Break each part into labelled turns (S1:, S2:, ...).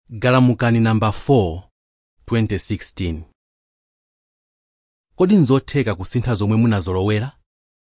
S1: galamukani namba 4 2016 kodi nzotheka kusintha zomwe munazolowera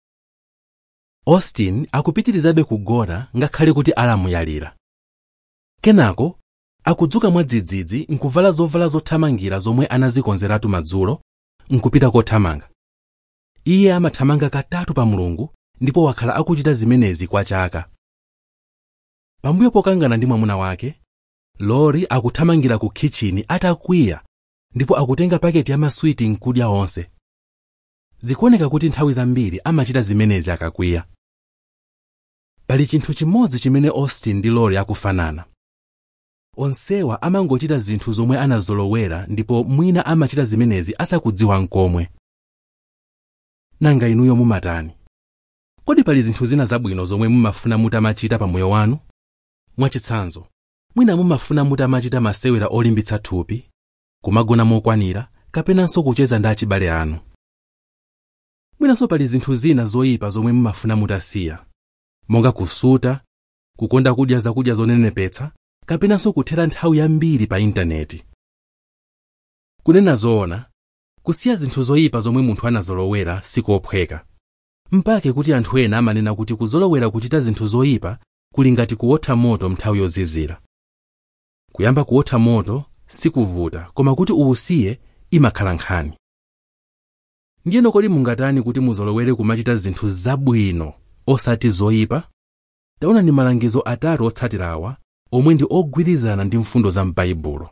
S1: austin akupitirizabe kugona ngakhale kuti alamu yalira kenako akudzuka mwadzidzidzi nkuvala zovala zothamangira zomwe anazikonzeratu madzulo nkupita kothamanga iye amathamanga katatu pa mulungu ndipo wakhala akuchita zimenezi kwa chaka pambuyo pokangana ndi mwamuna wake lori akuthamangira ku kitchini atakwiya ndipo akutenga paketi ya maswiti nkudya onse zikuoneka kuti nthawi zambiri amachita zimenezi akakwiya pali chinthu chimodzi chimene austin ndi lori akufanana onsewa amangochita zinthu zomwe anazolowera ndipo mwina amachita zimenezi asakudziwa nkomwe nanga inuyo mumatani kodi pali zinthu zina zabwino zomwe mumafuna mutamachita pa moyo wanu mwachitsanzo mwina mumafuna mutamachita masewera olimbitsa thupi kumagona mokwanira kapenanso kucheza ndi achibale anu mwinanso pali zinthu zina zoyipa zomwe mumafuna mutasiya monga kusuta kukonda kudya zakudya zonenepetsa kapenanso kuthera nthawi yambiri pa intaneti kunena zoona kusiya zinthu zoyipa zomwe munthu anazolowera sikophweka mpake kuti anthu ena amanena kuti kuzolowera kuchita zinthu zoyipa kuli ngati kuwotha moto nthawi yozizira kuyamba kuwotha moto sikuvuta koma kuti uwusiye imakhala nkhani ndiyeno kodi mungatani kuti muzolowere kumachita zinthu zabwino osati zoyipa taonani malangizo atatu otsatirawa omwe ndi ogwirizana ndi mfundo za m'baibulo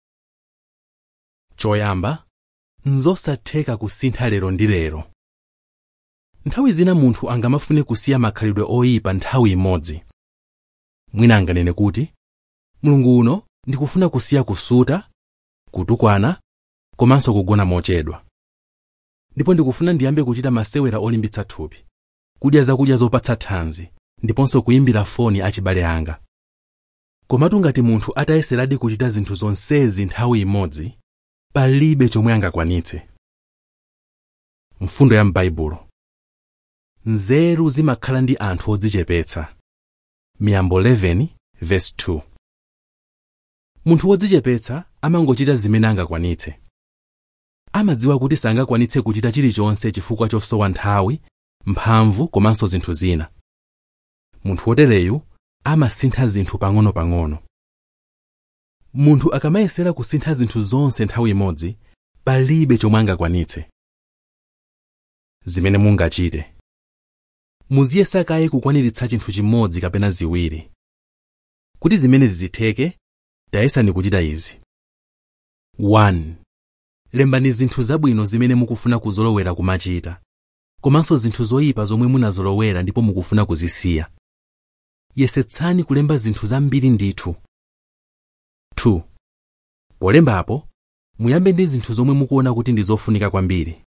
S1: choyamba nzosatheka kusintha lero ndi lero nthawi zina munthu angamafune kusiya makhalidwe oyipa nthawi imodzi mwina anganene kuti mulungu uno ndikufuna kusiya kusuta kutukwana komanso kugona mochedwa ndipo ndikufuna ndiyambe kuchita masewera olimbitsa thupi kudya zakudya zopatsa thanzi ndiponso kuyimbira foni achibale anga komatu ngati munthu atayeseradi kuchita zinthu zonsezi nthawi imodzi palibe chomwe angakwanitse mfundo ya m'baibulo nzeru zimakhala ndi anthu odzichepetsa miyambo 11 verse 2 munthu wodzichepetsa amangochita zimene angakwanitse amadziwa kuti sangakwanitse kuchita chilichonse chifukwa chosowa nthawi mphamvu komanso zinthu zina munthu wotereyu amasintha zinthu pang'ono-pang'ono munthu akamayesera kusintha zinthu zonse nthawi imodzi palibe chomwe angakwanitse zimene mungachite muziyesa kaye kukwaniritsa chinthu chimodzi kapena ziwiri kuti zimenezi zitheke tayesani kuchita izi 1 lembani zinthu zabwino zimene mukufuna kuzolowera kumachita komanso zinthu zoyipa zomwe munazolowera ndipo mukufuna kuzisiya yesetsani kulemba zinthu zambiri ndithu 2 polembapo muyambe ndi zinthu zomwe mukuona kuti ndi zofunika kwambiri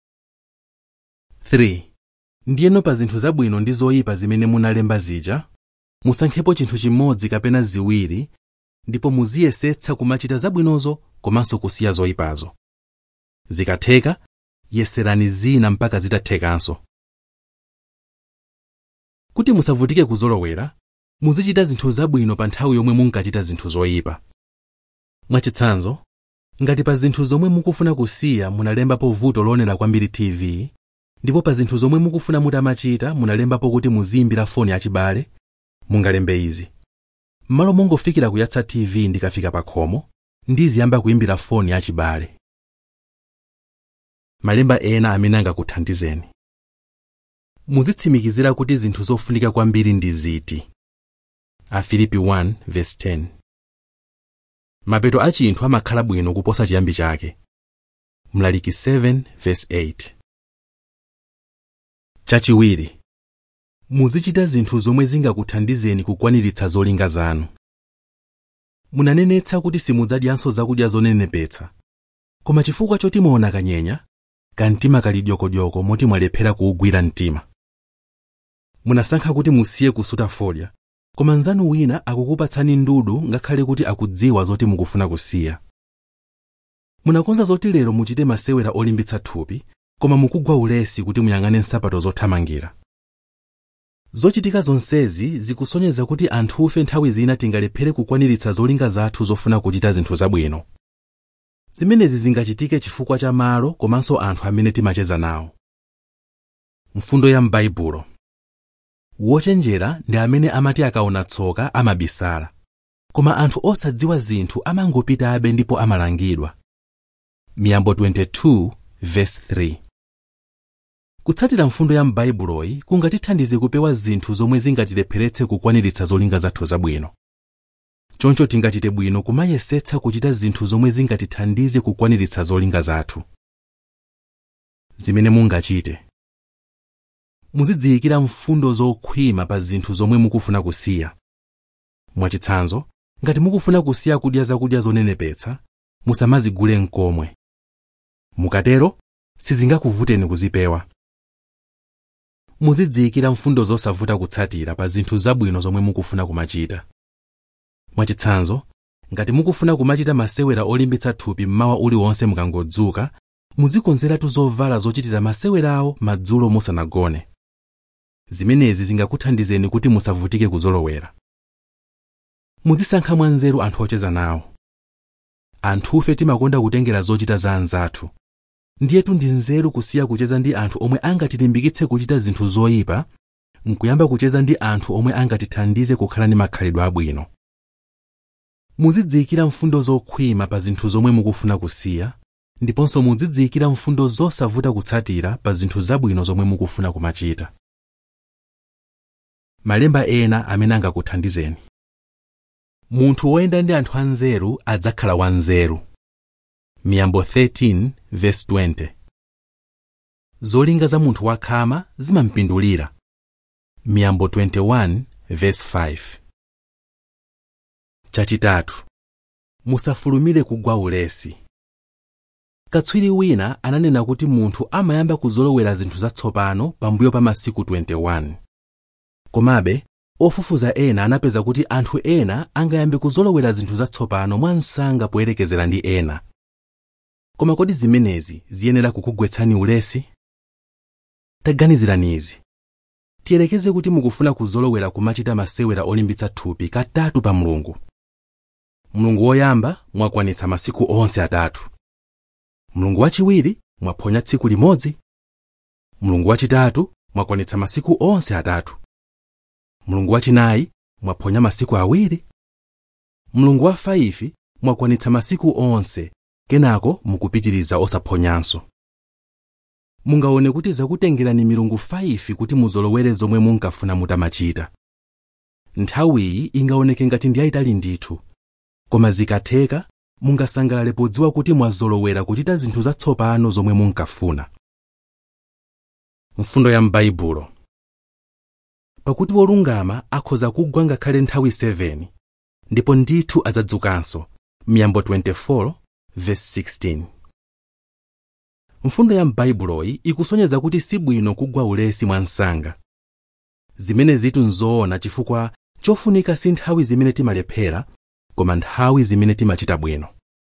S1: 3 ndiyeno pa zinthu zabwino ndi zoyipa zimene munalemba zija musankhepo chinthu chimodzi kapena ziwiri ndipo muziyesetsa kumachita zabwinozo komanso kusiya zoyipazo zikatheka yeserani zina mpaka zitathekanso kuti musavutike kuzolowera muzichita zinthu zabwino pa nthawi yomwe munkachita zinthu zoyipa mwachitsanzo ngati pa zinthu zomwe mukufuna kusiya munalembapo vuto loonera kwambiri tv ndipo pa zinthu zomwe mukufuna mutamachita munalembapo kuti muziyimbira foni achibale mungalembe izi m'malo mongofikira kuyatsa tv ndikafika pa khomo ndiziyamba kuyimbira foni achibale malemba ena amene angakuthandizeni muzitsimikizira kuti zinthu zofunika kwambiri ndi ziti afilipi 1:10 mapeto a chinthu amakhala bwino kuposa chiyambi chake mlaliki 7:8 chachiwiri muzichita zinthu zomwe zingakuthandizeni kukwaniritsa zolinga zanu munanenetsa kuti simudzadyanso zakudya zonenepetsa koma chifukwa choti mwaona kanyenya kamtima kali dyokodyoko moti mwalephera kuwugwira mtima munasankha kuti musiye kusuta fodya koma mnzanu wina akukupatsani ndudu ngakhale kuti akudziwa zoti mukufuna kusiya munakonza zoti lero muchite masewera olimbitsa thupi koma mukugwa ulesi kuti muyang'ane nsapato zothamangira zochitika zonsezi zikusonyeza kuti anthufe nthawi zina tingalephere kukwaniritsa zolinga zathu zofuna kuchita zinthu zabwino zimenezi zingachitike chifukwa cha malo komanso anthu amene timacheza nawo mfundo ya m'baibulo wochenjera ndi amene amati akaona tsoka amabisala koma anthu osadziwa zinthu amangopitabe ndipo amalangidwa miyambo 22 verse 3 kutsatira mfundo ya m'baibuloyi kungatithandize kupewa zinthu zomwe zingatilepheretse kukwaniritsa zolinga zathu zabwino choncho tingachite bwino kumayesetsa kuchita zinthu zomwe zingatithandize kukwaniritsa zolinga zathu zimene mungachite muzidziyikira mfundo zokhwima pa zinthu zomwe mukufuna kusiya mwachitsanzo ngati mukufuna kusiya kudya zakudya zonenepetsa musamazigule mkomwe mukatero sizingakuvuteni kuzipewa muzidziyikira mfundo zosavuta kutsatira pa zinthu zabwino zomwe mukufuna kumachita mwachitsanzo ngati mukufuna kumachita masewera olimbitsa thupi mmawa uliwonse mukangodzuka muzikonzeratu zovala zochitira masewerawo madzulo musanagone zimenezi zingakuthandizeni kuti musavutike kuzolowera muzisankha mwanzeru anthu ocheza nawo anthufe timakonda kutengera zochita za anzathu ndiyetu ndi nzeru kusiya kucheza ndi anthu omwe angatilimbikitse kuchita zinthu zoyipa nkuyamba kucheza ndi anthu omwe angatithandize kukhala ndi makhalidwe abwino muzidziyikira mfundo zokhwima pa zinthu zomwe mukufuna kusiya ndiponso muzidziyikira mfundo zosavuta kutsatira pa zinthu zabwino zomwe mukufuna kumachita malemba ena amene angakuthandizeni munthu woyenda ndi anthu anzeru adzakhala wanzeru miyambo 13 verse 20 zolinga za munthu wakhama zimampindulira miyambo 21 verse 5 chachitatu musafulumire kugwa ulesi katswiri wina ananena kuti munthu amayamba kuzolowera zinthu zatsopano pambuyo pa masiku 21 komabe ofufuza ena anapeza kuti anthu ena angayambe kuzolowera zinthu zatsopano mwansanga poyerekezera ndi ena koma kodi zimenezi ziyenera kukugwetsani ulesi taganizirani izi tiyerekeze kuti mukufuna kuzolowera kumachita masewera olimbitsa thupi katatu pa mulungu mulungu woyamba mwakwanitsa masiku onse atatu mulungu wachiwiri mwaphonya tsiku limodzi mulungu wachitatu mwakwanitsa masiku onse atatu mulungu wachinayi mwaphonya masiku awiri mulungu wa faifi mwakwanitsa masiku onse kenako mukupitiriza osaphonyanso mungaone kuti zakutengerani milungu 5 kuti muzolowere zomwe munkafuna mutamachita nthawiyi ingaoneke ngati ndi yayitali ndithu koma zikatheka mungasangalale podziwa kuti mwazolowera kuchita zinthu zatsopano zomwe munkafuna mfundo ya m'baibulo pakuti wolungama akhoza kugwa ngakhale nthawi 7 ndipo ndithu adzadzukanso miyambo 24 verse 16 mfundo ya m'baibuloyi ikusonyeza kuti sibwino kugwa ulesi mwansanga zimene zitu nzoona chifukwa chofunika si nthawi zimene timalephera koma nthawi zimene timachita bwino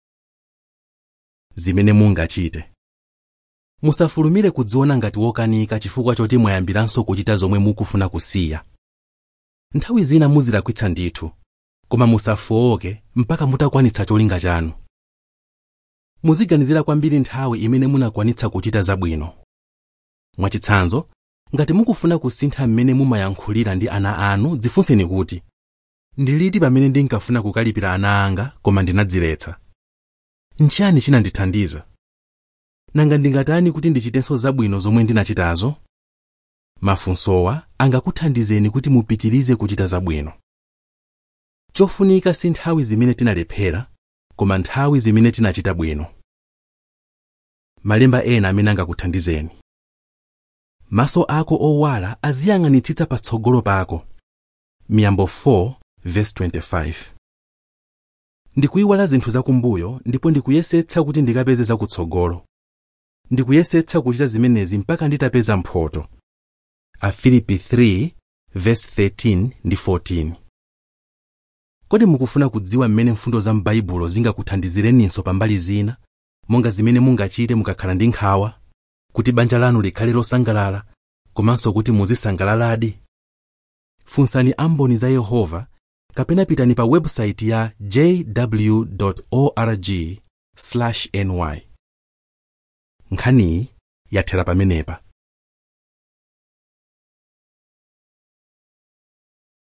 S1: zimene mungachite musafulumire kudziona ngati wokanika chifukwa choti mwayambiranso kuchita zomwe mukufuna kusiya nthawi zina muzilakwitsa ndithu koma musafowoke mpaka mutakwanitsa cholinga chanu muziganizira kwambiri nthawi imene munakwanitsa kuchita zabwino mwachitsanzo ngati mukufuna kusintha mmene mumayankhulira ndi ana anu dzifunseni kuti ndi liti pamene ndinkafuna kukalipira ana anga koma ndinadziletsa nchani chinandithandiza nanga ndingatani kuti ndichitenso zabwino zomwe ndinachitazo mafunsowa angakuthandizeni kuti mupitirize kuchita zabwino chofunika si nthawi zimene tinalephera koma nthawi zimene tinachita bwino malemba ena amene angakuthandizeni maso ako owala aziyang'anitsitsa patsogolo pako miyambo 4 verse 25 ndikuyiwala zinthu zakumbuyo ndipo ndikuyesetsa kuti ndikapeze zakutsogolo ndikuyesetsa kuchita zimenezi mpaka nditapeza mphoto afilipi 3 verse 13 ndi 14 kodi mukufuna kudziwa mmene mfundo za m'baibulo zingakuthandizireninso pambali zina monga zimene mungachite mukakhala ndi nkhawa kuti banja lanu likhale losangalala komanso kuti muzisangalaladi funsani amboni za yehova kapena pitani pa website ya jw org ny nkhaniyi yathera pamenepa